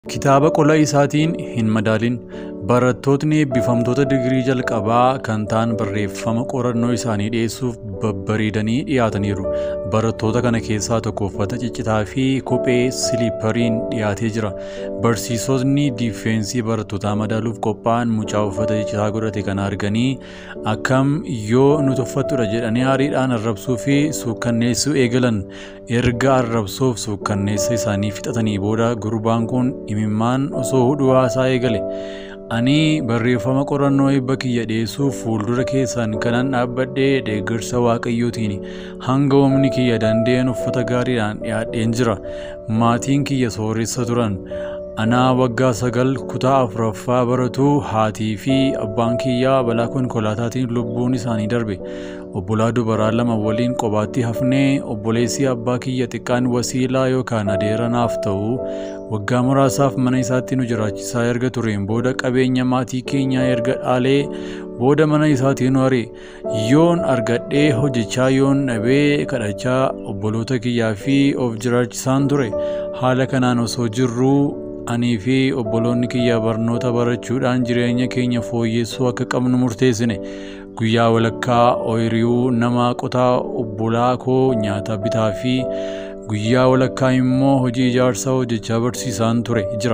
Kitaaba qola isaatiin hin madaalin. Barattootni eebbifamtoota digirii jalqabaa kan ta'an barreeffama qorannoo isaanii dhiyeessuuf babbareedanii dhiyaataniiru. Barattoota kana keessaa tokko uffata ciccitaa fi kophee siliippariin dhiyaatee jira. Barsiisotni diifeensii barattootaa madaaluuf qophaa'an mucaa uffata ciccitaa godhate kana arganii akkam yoo nuti uffattudha jedhanii aariidhaan arrabsuu fi suukkanneessuu eegalan. Erga arrabsoof suukkanneessa isaanii fixatanii booda gurbaan kun imimmaan osoo hudhuu haasaa eegale. Ani barreeffama qorannoo eebba kiyya dhiyeessuuf fuuldura keessan kanan dhaabbadhee deeggarsa waaqayyootiin hanga humni kiyya danda'een uffata gaariidhaan dhiyaadheen jira. Maatiin kiyya sooressa turan. Anaa waggaa sagal kutaa afuraffaa baratuu haatii fi abbaan kiyyaa balaa konkolaataatiin lubbuun isaanii darbe. Obbolaa dubaraa lama waliin qobaatti hafnee obboleessi abbaa kiyya xiqqaan wasiilaa yookaan adeera naaf ta'u waggaa muraasaaf mana isaatti nu jiraachisaa erga tureen booda qabeenya maatii keenyaa erga dhaalee booda mana isaatii nu hare yoon argadhee hojjechaa yoon dhabee kadhachaa obboloota kiyyaa fi of jiraachisaan ture haala kanaan osoo jirruu anii fi obboloonni kiyya barnoota barachuudhaan jireenya keenya fooyyessuu akka qabnu murteessine guyyaa walakkaa ooyiruu nama qotaa obbolaa koo nyaata bitaa fi guyyaa walakkaa immoo hojii ijaarsaa hojjechaa barsiisaan ture jira.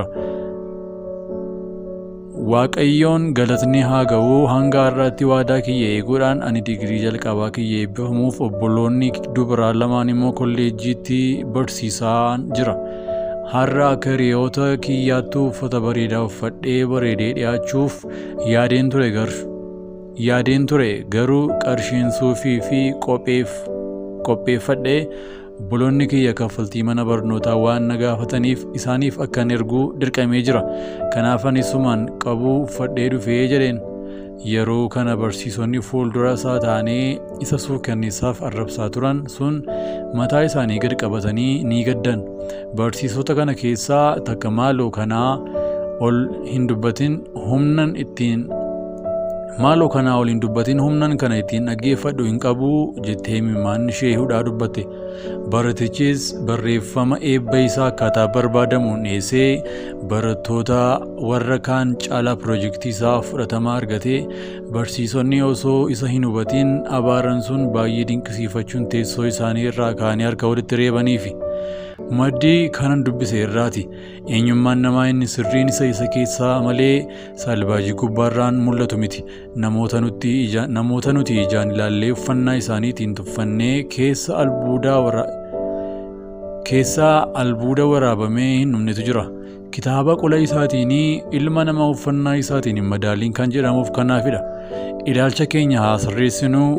Waaqayyoon galatni haa ga'u hanga har'aatti waadaa kiyya eeguudhaan ani digirii jalqabaa kiyya eebbifamuuf obboloonni dubaraa lamaan immoo kolleejjiitti barsiisaan jira. Har'a akka hiriyoota kiyyaattuu uffata bareedaa uffadhee bareedee dhiyaachuuf yaadeen ture garuu yaadeen ture garuu qarshiin suufii fi qopheef qopheeffadhee obboloonni kiyya kaffaltii mana barnootaa waan na gaafataniif isaaniif akkan erguu dirqamee jira. Kanaaf ani sumaan qabuu uffadhee dhufee jedheen. Yeroo kana barsiisonni fuuldura isaa taa'anii isa suukanneessaaf arrabsaa turan sun mataa isaanii gad qabatanii ni gaddan. Barsiisota kana keessaa takka maaloo kanaa ol hin dubbatin humnan ittiin maaloo kanaa ol hin dubbatin humnan kana ittiin dhaggeeffadhu hin qabu jettee imimmaan ishee hudhaa dubbatte. Baratichis barreeffama eebba isaa akkaataa barbaadamuun dhiyeessee barattoota warra kaan caalaa pirojektii isaa fudhatama argatee barsiisonni osoo isa hin hubatiin abaaran sun baay'ee dinqisiifachuun teessoo isaanii irraa kaanii harka walitti reebaniifi. Maddii kanan dubbise irraati. Eenyummaan namaa inni sirriin isa isa keessaa malee salbaajii gubbaarraan mul'atu miti. Namoota nuti ijaan ilaallee uffannaa isaaniitiin tuffannee keessa albuudaa wara keessaa albuuda waraabamee hin dhumnetu jira. Kitaaba qola isaatiin ilma namaa uffannaa isaatiin hin madaaliin kan jedhamuuf kanaafidha. Ilaalcha keenya haa sirreessinuu.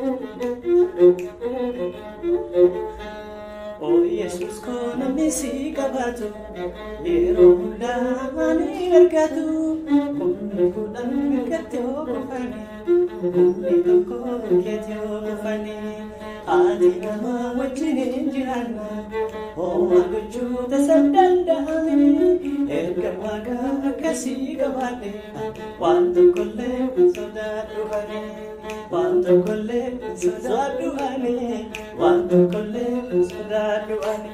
Yesus koo namni si qabatu yeroo hundaa ni argatu humni kudhan mirgatti yoo kufani humni tokko keetti yoo kufani haati nama wajjin hin jiraanna hooma gochuu tasa danda'ame erga waaqa akkasii qabaadhe waan tokkollee sodaadhu ani waan tokkollee sodaadhu ani waan tokkollee sodaadhu ani.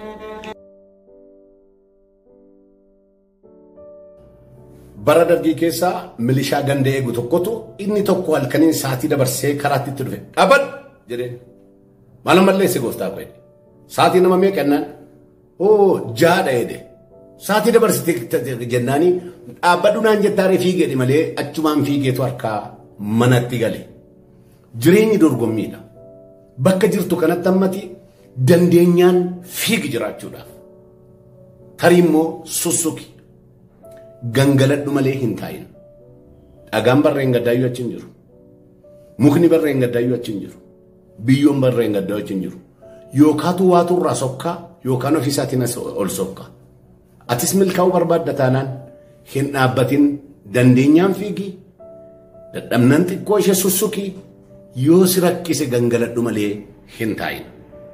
bara dargii keessaa milishaa ganda eegu tokkotu inni tokko halkaniin saatii dabarsee karaatti itti dhufe dhaabadhu jedheen maal malleesse gooftaa koo jedhe saatii nama meeqa jennaan oo jaadha jedhe saatii dabarsite jennaanii dhaabbadhu naan jettaaree fiigeedhi malee achumaan fiigeetu harkaa manatti gale jireenyi dorgommiidha bakka jirtu kanatti ammati dandeenyaan fiigi jiraachuudhaaf tarii immoo sussuki gangaladhu malee hin taa'in. Dhagaan barreen gaddaayyuu achi hin jiru. Mukni barreen gaddaayyuu achi hin jiru. Biyyoon barreen gaddaayyuu achi hin jiru. Yookaatu waatu irraa sokkaa yookaan ofiisaatiin ol sokkaa. Atis milkaa'uu barbaadda taanaan hin dhaabbatin dandeenyaan fiigi. Dadhabnaan xiqqoo ishee sussuki yoo si rakkise gangaladhu malee hin taa'in.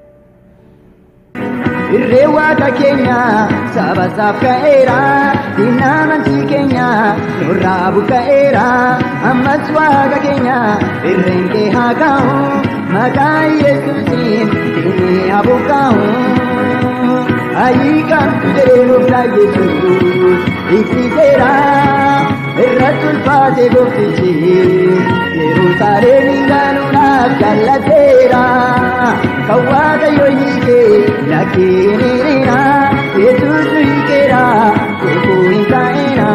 Irree waaqa keenya saba isaaf ka'eera diinaa amantii keenya nurraa buqqa'eera ammas waaqa keenya irreen kee haa ka'u maqaa yesuusiin diinni haa buqqa'u Ayiikamtu jedhee gooftaa Yesuus ibsiteera irratti ulfaate gooftichi Yerusaalemiin gaanuudhaaf jaallateera kan waaqayyo hiikee lakkeen hiriira Yesuus nu hiikeera kufuu hin taa'eera.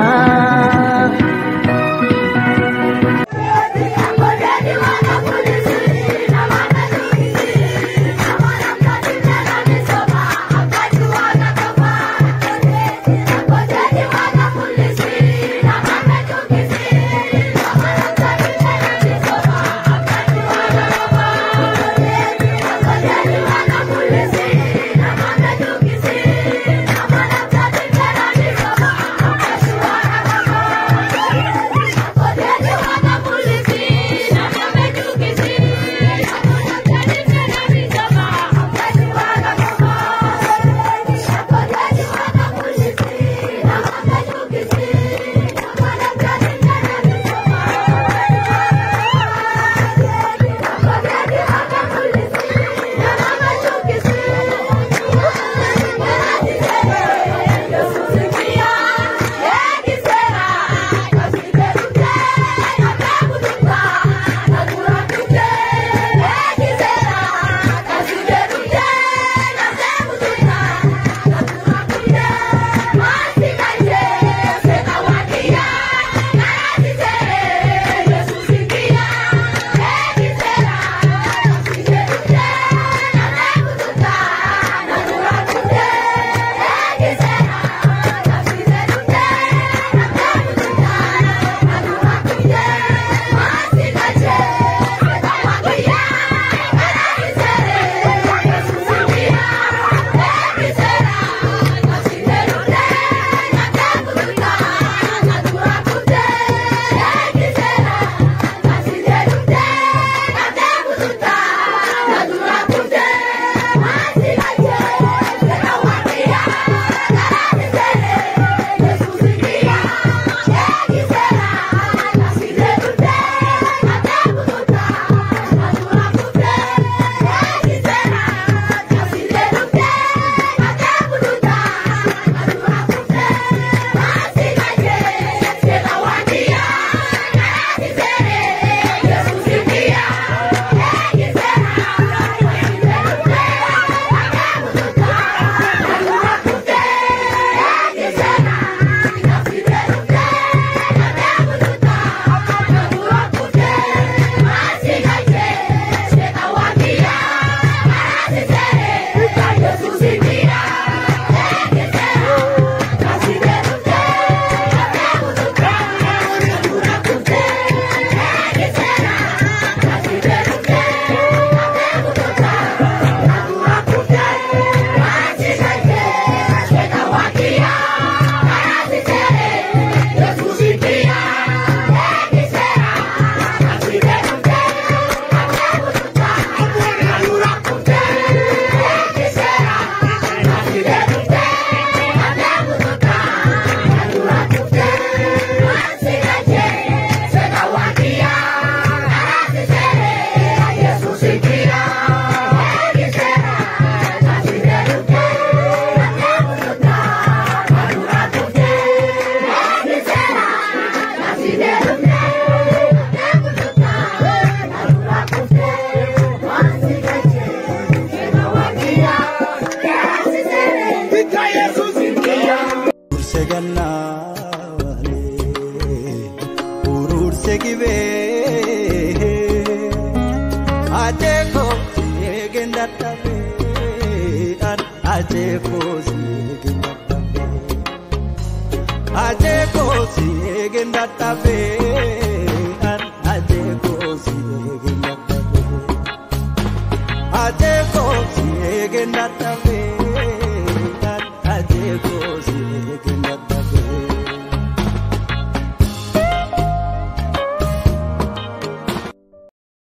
Ururse gibee ajeeko eegen dadhabee ajeeko eegen dadhabee ajeeko eegen dadhabee ajeeko eegen dadhabee ajeeko eegen dadhabee